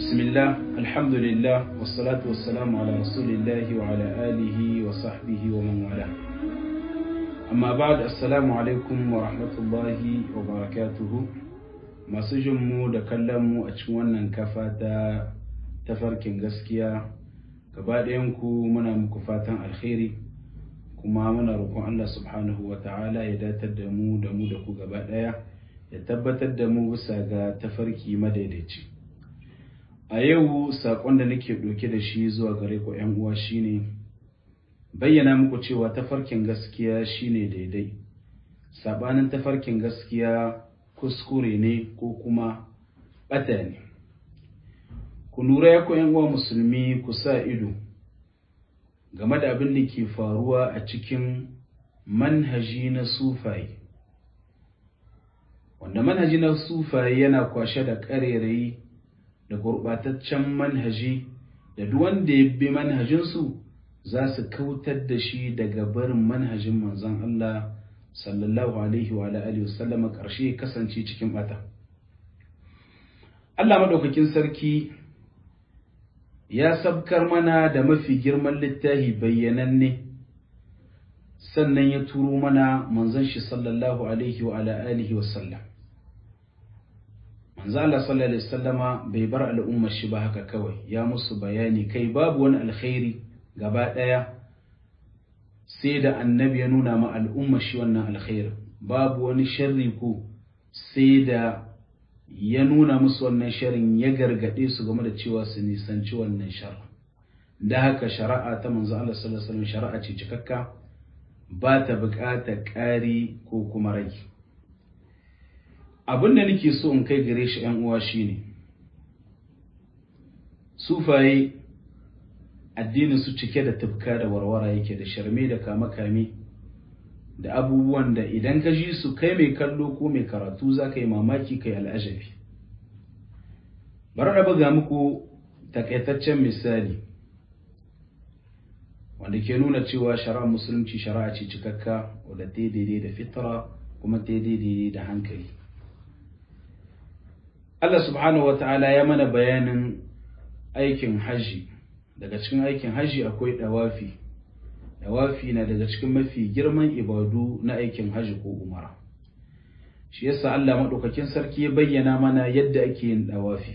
بسم الله الحمد لله والصلاة والسلام على رسول الله وعلى آله وصحبه ومن والاه أما بعد السلام عليكم ورحمة الله وبركاته masu jinmu da kallonmu a cikin wannan kafa ta tafarkin gaskiya gaba ku muna muku fatan alkhairi kuma muna roƙon Allah subhanahu wa ta'ala ya datar da mu da mu da ku gaba ɗaya ya tabbatar da mu bisa ga tafarki madaidaici a yau saƙon da nake ɗauke da shi zuwa gare ku ‘yan uwa shine bayyana muku cewa tafarkin gaskiya shine daidai saɓanin tafarkin gaskiya kuskure ne ko kuma ɓata ne ku lura ya ‘yan uwa musulmi ku sa ido game da abin da ke faruwa a cikin manhaji na sufaye wanda manhaji na sufaye yana kwashe da ƙarerayi da gurɓataccen manhaji da duk wanda ya bi manhajinsu za su kautar da shi daga barin manhajin manzon Allah sallallahu alaihi wa alihi wasallama ƙarshe kasance cikin bata Allah madaukakin sarki ya sabkar mana da mafi girman littafi bayyananne sannan ya turo mana manzon shi sallallahu alaihi wa alihi wasallam manzo Allah sallallahu alaihi wasallama bai bar al'ummar shi ba haka kawai ya musu bayani kai babu wani alkhairi gaba daya sai da annabi ya nuna ma al'ummar shi wannan alkhairi babu wani sharri ko sai da ya nuna musu wannan sharrin ya gargade su game da cewa su nisanci wannan sharri da haka shari'a ta manzo Allah sallallahu alaihi wasallam shari'a ce cikakka ba ta buƙatar ƙari ko kuma rage abin da nake so in kai gare shi uwa shine sufaye addinin su cike da tufka da warwara yake da sharme da kame-kame da abubuwan da idan ka ji su kai mai kallo ko mai karatu za ka yi mamaki kai al'ajabi bari na buga muku takaitaccen misali wanda ke nuna cewa shari'ar musulunci shari'a ce cikakka wadda ta daidai da fitra kuma ta daidai da hankali Allah subhanahu wa ta'ala ya mana bayanin aikin haji daga cikin aikin haji akwai dawafi dawafi na daga cikin mafi girman ibadu na aikin haji ko umara shi yasa Allah madaukakin sarki ya bayyana mana yadda ake yin dawafi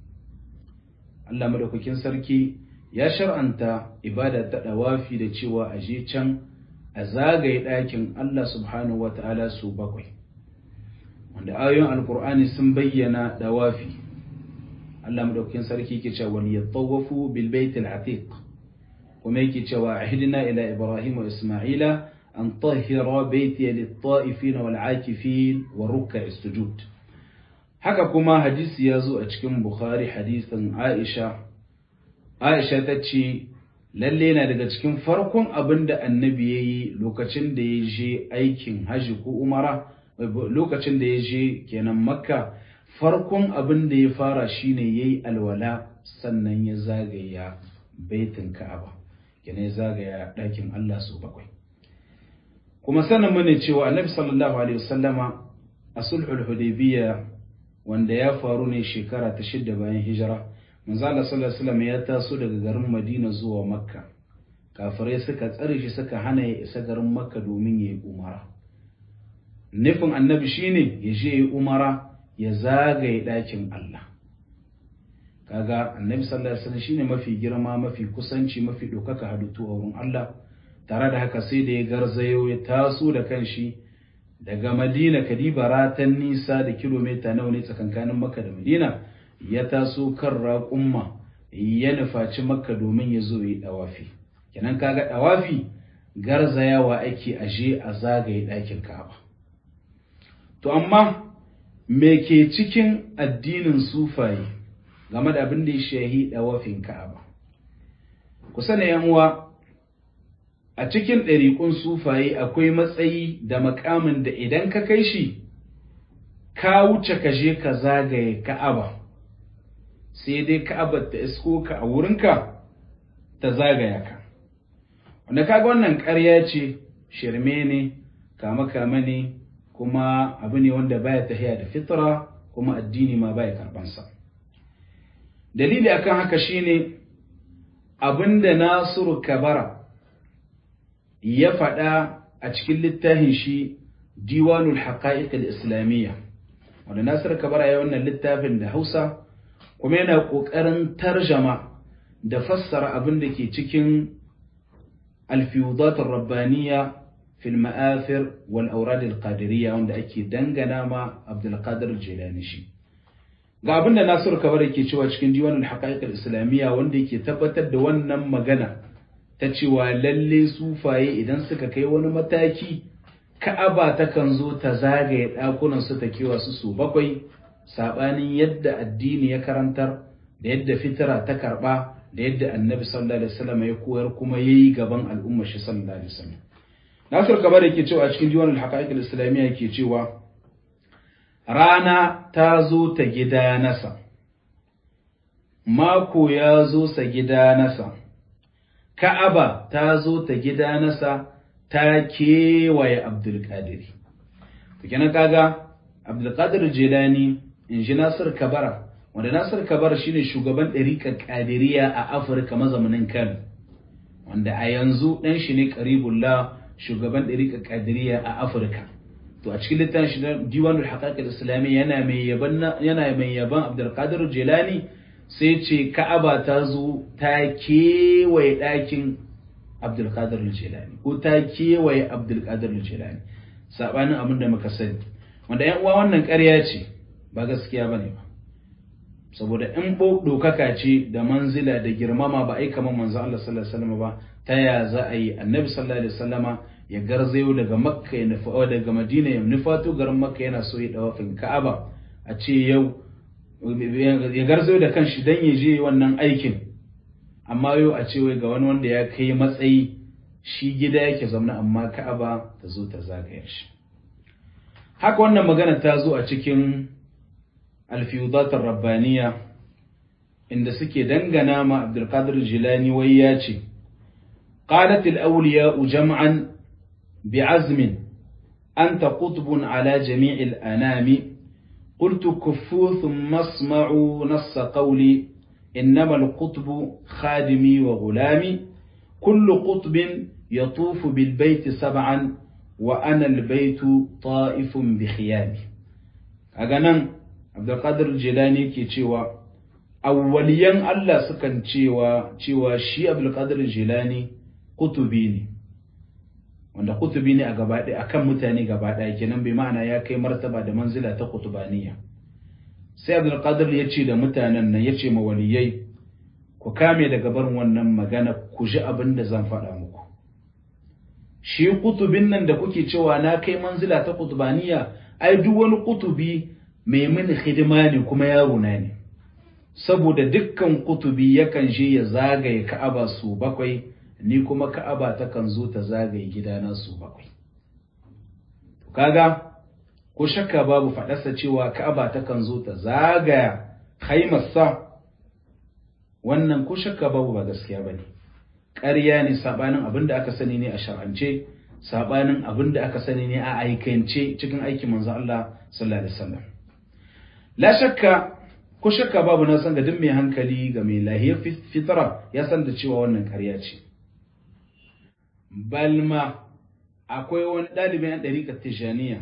Allah madaukakin sarki ya shar'anta ibada ta dawafi da cewa a je can a zagaye ɗakin Allah subhanahu wa ta'ala su bakwai wanda ayoyin alkur'ani sun bayyana dawafi Allah madaukakin sarki yake cewa wal yatawafu bil bait al atiq kuma yake cewa ahdina ila ibrahim wa isma'ila an tahira baiti lit ta'ifin wal akifin wa ruk'a sujud haka kuma hadisi ya zo a cikin bukhari hadisin aisha aisha ta ce lalle na daga cikin farkon abin da annabi ya yi lokacin da ya je aikin haji ko umara lokacin da ya je kenan makka farkon abin da ya fara shine ya yi alwala sannan ya zagaya baitin ka'aba kenan ya zagaya ɗakin Allah su bakwai kuma sanin mana cewa annabi sallallahu alaihi wasallama a sulhul hudaybiyya wanda ya faru ne shekara ta shidda bayan hijira manzo Allah sallallahu alaihi wasallam ya taso daga garin Madina zuwa Makka kafirai suka tsare shi suka hana ya isa garin Makka domin ya yi umara nufin annabi shine ya je yi umara ya zagaye ɗakin Allah kaga annabi sallallahu alaihi wasallam shine mafi girma mafi kusanci mafi ɗaukaka halittu a wurin Allah tare da haka sai da ya garzayo ya taso da kanshi daga Madina kadiba ratan nisa da kilomita nawa ne tsakankanin Makka da Madina ya taso kan raƙumma ya nufaci Makka domin ya zo yi dawafi kenan kaga dawafi garzayawa ake aje a zagaye ɗakin Ka'aba To, amma me ke cikin addinin sufaye game da abin da ya shahi ɗawafin Ka'aba? Ku sani uwa a cikin ɗariƙun sufaye akwai matsayi da makamin da idan ka kai shi, ka wuce ka je ka zagaye Ka'aba, sai dai Ka'aba ta isko ka a wurinka ta zagaya ka. Wanda kaga wannan ƙarya ce, shirme ne, kama-kama ne, kuma abu ne wanda baya tafiya da fitra kuma addini ma baya karbansa dalili akan haka shine abinda Nasiru Kabara ya faɗa a cikin littafin shi Diwanul Haqa'iq al-Islamiyya wanda Nasiru Kabara ya wannan littafin da Hausa kuma yana ƙoƙarin tarjama da fassara abin da ke cikin alfiyudat rabbaniya fil ma'afir wal aurad al-qadiriyya wanda ake dangana ma Abdul Qadir Jilani shi ga abin da Nasiru Kabar yake cewa cikin diwanul haqa'iq al-islamiyya wanda yake tabbatar da wannan magana ta cewa lalle sufaye idan suka kai wani mataki Ka'aba takan zo ta zagaye ɗakunan su ta kewa su su bakwai sabanin yadda addini ya karantar da yadda fitira ta karba da yadda annabi sallallahu alaihi wasallam ya koyar kuma yayi gaban al'umma shi sallallahu alaihi wasallam Nasir Kabar yake cewa a cikin diwanul haqa'iq al-islamiyya yake cewa rana ta zo ta gida nasa, mako ya zo sa gida nasa, Ka'aba ta zo ta gida nasa ta kewaye Abdulkadiri. Kenan kaga Abdulkadir Jelani in ji Nasir Kabara, wanda Nasir Kabara shine shugaban ɗariƙar ƙadiriya a Afirka mazaunin Kano, wanda a yanzu ɗan shi ne Karibullah shugaban ɗariƙar ƙadiriya a Afirka. to a cikin littafin shi diwanul haqaiq al-islami yana mai yaban yana mai yaban Abdul Qadir Jilani sai ce Ka'aba ta zo ta kewaye ɗakin Abdul Qadir Jilani ko ta kewaye Abdul Qadir Jilani sabanin abin da muka sani wanda ƴan uwa wannan ƙarya ce ba gaskiya bane ba saboda in bo dokaka ce da manzila da girmama ba ai kamar manzo Allah sallallahu alaihi wasallam ba ta ya za a yi annabi sallallahu alaihi wasallama ya garzayo daga makka ya nufa daga madina ya nufato garin makka yana so ya dawafin ka'aba a ce yau ya garzayo da kanshi dan ya je wannan aikin amma yau a ce wai ga wani wanda ya kai matsayi shi gida yake zaune amma ka'aba ta zo ta zagaya shi haka wannan magana ta zo a cikin alfiyudatar rabbaniya inda suke dangana ma abdulkadir jilani wai ya ce قالت الأولياء جمعا بعزم أنت قطب على جميع الأنام قلت كفوا ثم اسمعوا نص قولي إنما القطب خادمي وغلامي كل قطب يطوف بالبيت سبعا وأنا البيت طائف بخيامي أغنان عبد القادر الجيلاني كي تشيوا أوليا الله سكن تشيوا تشيوا شي عبد القادر الجيلاني قطبي ne wanda kutubi ne a gaba ɗaya akan mutane gaba ɗaya kenan bai ma'ana ya kai martaba da manzila ta kutubaniya sai abdul qadir ya ce da mutanen nan ya ce ma waliyai ku kame daga barin wannan magana ku ji abin da zan faɗa muku shi kutubin nan da kuke cewa na kai manzila ta kutubaniya ai duk wani kutubi mai mini hidima ne kuma yaro na ne saboda dukkan kutubi yakan je ya zagaye ka'aba su bakwai ni kuma ka'aba takan zo ta zagaye gidana su bakwai to kaga ko shakka babu faɗarsa cewa ka'aba takan zo ta zagaya haimarsa wannan ko shakka babu ba gaskiya bane ƙarya ne sabanin abin da aka sani ne a shar'ance sabanin abin da aka sani ne a aikance cikin aikin manzo Allah sallallahu alaihi wasallam la shakka ko shakka babu na san ga duk mai hankali ga mai lahiyar fitra ya san da cewa wannan ƙarya ce balma akwai wani ɗalibin yan ɗariƙar tijaniya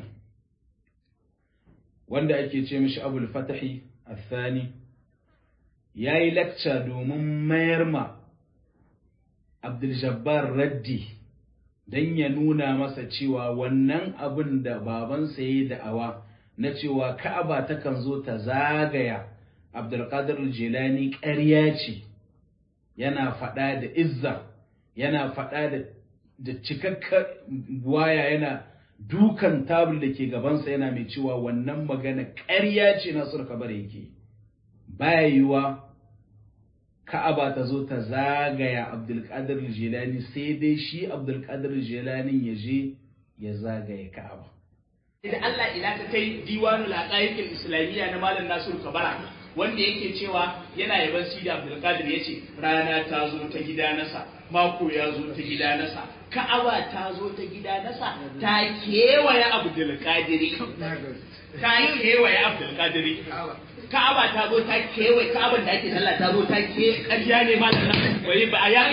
wanda ake ce mishi abul fatahi athani ya yi lakca domin mayar ma abdul-jabbar raddi don ya nuna masa cewa wannan abin da babansa ya yi da'awa na cewa ka'aba takan zo ta zagaya abdulkadir jilani ƙarya ce yana faɗa da izza yana faɗa da da cikakkar waya yana dukan tabul da ke gabansa yana mai cewa wannan magana ƙarya ce na surka bare yake baya yiwa ka'aba ta zo ta zagaya abdulkadir jilani sai dai shi abdulkadir jilanin ya je ya zagaya ka'aba da Allah ila ta kai diwanul haqaiqil islamiyya na malam Nasiru Kabara wanda yake cewa yana yaban Sidi Abdul Qadir yace rana ta zo ta gida nasa mako ya zo ta gida nasa Ka'aba ta zo ta gida nasa ta kewaye Abdul Qadiri ta kewaye Abdul Qadiri Ka'aba ta zo ta kewaye Ka'aban da ake sallah ta zo ta ke ƙarya ne ma nan wai ba a ya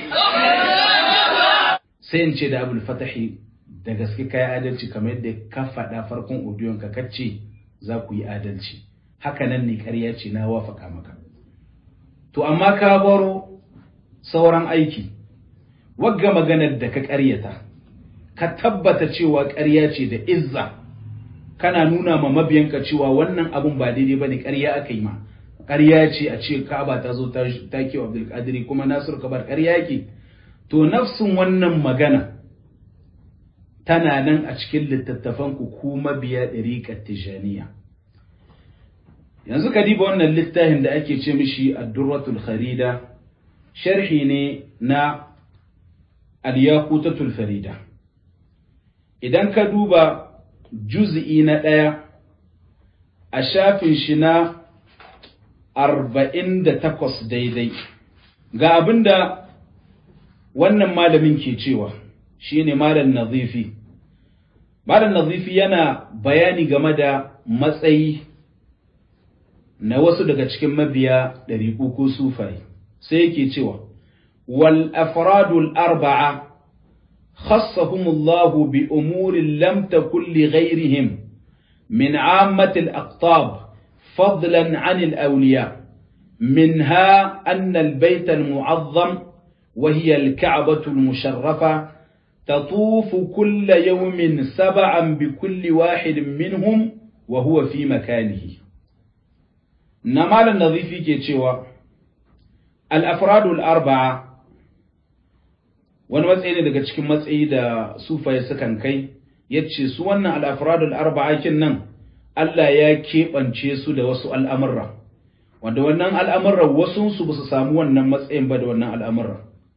sai in ce da abul fatahi da gaske kai adalci kamar yadda ka faɗa farkon odiyon ka kace za ku yi adalci haka nan ne ƙarya ce na wafaka maka to amma ka baro sauran aiki wagga maganar da ka ƙaryata ka tabbata cewa ƙarya ce da izza kana nuna ma mabiyanka cewa wannan abun ba daidai bane ƙarya aka yi ma ƙarya ce a ce Ka'aba ta zo ta ke wa Abdul Qadir kuma Nasir Kabar ƙarya yake to nafsin wannan magana tana nan a cikin littattafan ku ku mabiya ɗariƙar Tijaniya yanzu ka diba wannan littafin da ake ce mishi Ad-Durratul Kharida sharhi ne na Al-Yaqutatul Farida idan ka duba juz'i na ɗaya a shafin shi na arba'in da takwas daidai ga abin da wannan malamin ke cewa shi ne malam nazifi malam nazifi yana bayani game da matsayi na wasu daga cikin mabiya ɗariƙu ko sufai sai yake cewa wal afradul arba'a خصهم الله بأمور لم تكن لغيرهم من عامة الأقطاب فضلا عن الأولياء منها أن البيت المعظم وهي الكعبة المشرفة تطوف كل يوم سبعا بكل واحد منهم وهو في مكانه نمال النظيف كيتشوا الأفراد الأربعة wani matsayi ne daga cikin matsayi da sufaye sukan kai ya ce su wannan al'afradul arba'akin nan Allah ya keɓance su da wasu al'amurra wanda wannan al'amurra wasunsu ba su samu wannan matsayin ba da wannan al'amurra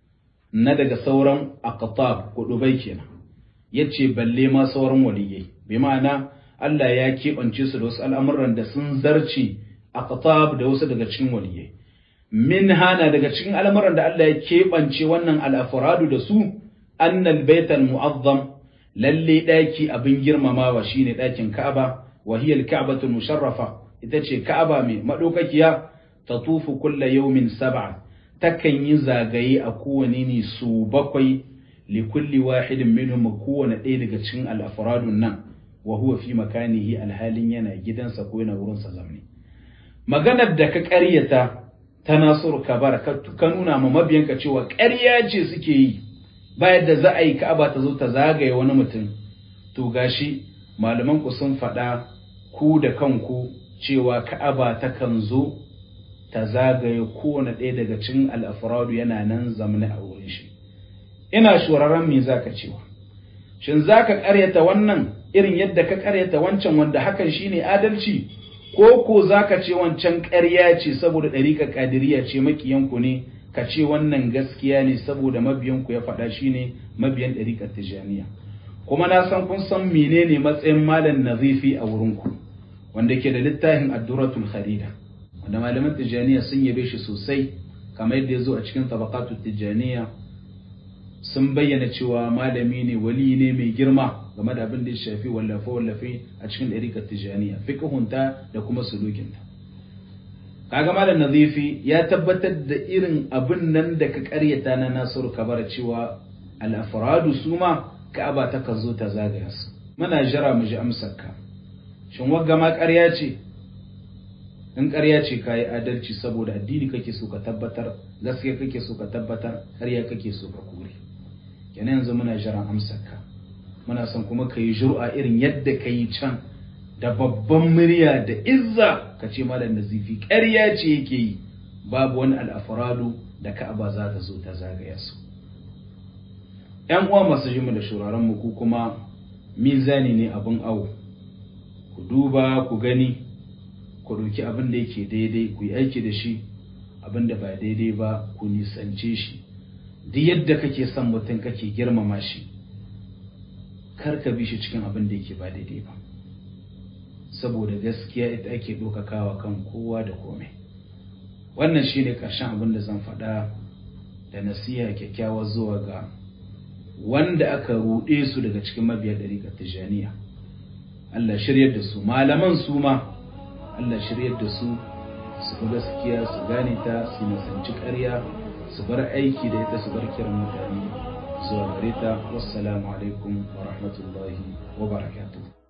na daga sauran aqtab ko dubai kenan ya ce balle ma sauran waliyai bi ma'ana Allah ya keɓance su da wasu al'amuran da sun zarce aqtab da wasu daga cikin waliyai min hana daga cikin al'amuran da Allah ya keɓance wannan al'afuradu da su, annal baital mu'azzam lalle ɗaki abin girmamawa shine ɗakin Ka'aba, wahiyar Ka'abatul musharrafa ita ce Ka'aba mai maɗaukakiya ta tufu kulla yaumin sab'a, takan yi zagaye a kowane ne su bakwai li kulli wahidin minhum kowane ɗaya daga cikin al'afuradun nan, wa huwa fi makanihi alhalin yana gidansa ko yana wurinsa zamne. Maganar da ka ƙaryata ta Nasiru Kabara ka nuna ma mabiyanka cewa ƙarya ce suke yi ba yadda za a yi Ka'aba ta zo ta zagaye wani mutum to gashi malaman ku sun faɗa ku da kanku cewa Ka'aba ta kan zo ta zagaye kowane ɗaya daga cikin al'afradu yana nan zamani a wurin shi ina shuraren me zaka cewa shin zaka ƙaryata wannan irin yadda ka ƙaryata wancan wanda hakan shine adalci ko ko za ka ce wancan ƙarya ce saboda ɗariƙar ƙadiriya ce makiyanku ne ka ce wannan gaskiya ne saboda mabiyanku ya faɗa shi ne mabiyan ɗariƙar tijaniya kuma na san kun san menene matsayin malam nazifi a wurinku wanda ke da littafin adduratul kharida wanda malaman tijaniya sun yabe shi sosai kamar yadda ya zo a cikin tabaqatul tijaniya sun bayyana cewa malami ne wali ne mai girma game da abin da ya shafi wallafe-wallafe a cikin ɗarikar tijaniya fiƙihunta da kuma sulukinta kaga malam nazifi ya tabbatar da irin abin nan da ka ƙaryata na nasiru kabara cewa al'afradu su ma ka'aba ta kan zo ta zagaya su muna jira mu ji amsarka shin wagga ma ƙarya ce in ƙarya ce ka yi adalci saboda addini kake so ka tabbatar gaskiya kake so ka tabbatar ƙarya kake so ka kore kenan yanzu muna jiran amsarka muna son kuma ka yi jur'a irin yadda ka yi can da babban murya da izza ka ce malam nazifi ƙarya ce yake yi babu wani al'afuradu da ka'aba za ta zo ta zagaya su ‘yan uwa masu jimu da shuraren mu ku kuma mizani ne abin awo ku duba ku gani ku ɗauki abin da yake daidai ku yi aiki da shi abin da ba daidai ba ku nisance shi duk yadda kake son mutum kake girmama shi kar ka bi shi cikin abin da yake ba daidai ba saboda gaskiya ita ake ɗaukakawa kan kowa da komai wannan shine ƙarshen abin da zan faɗa da nasiha kyakkyawa zuwa ga wanda aka ruɗe su daga cikin mabiya ɗariƙar tijaniya Allah shiryar da su malaman su ma Allah shiryar da su su bi gaskiya su gane ta su nasanci ƙarya su bar aiki da ita su bar kiran mutane zuwa gare ta wassalamu alaikum wa rahmatullahi wa barakatuh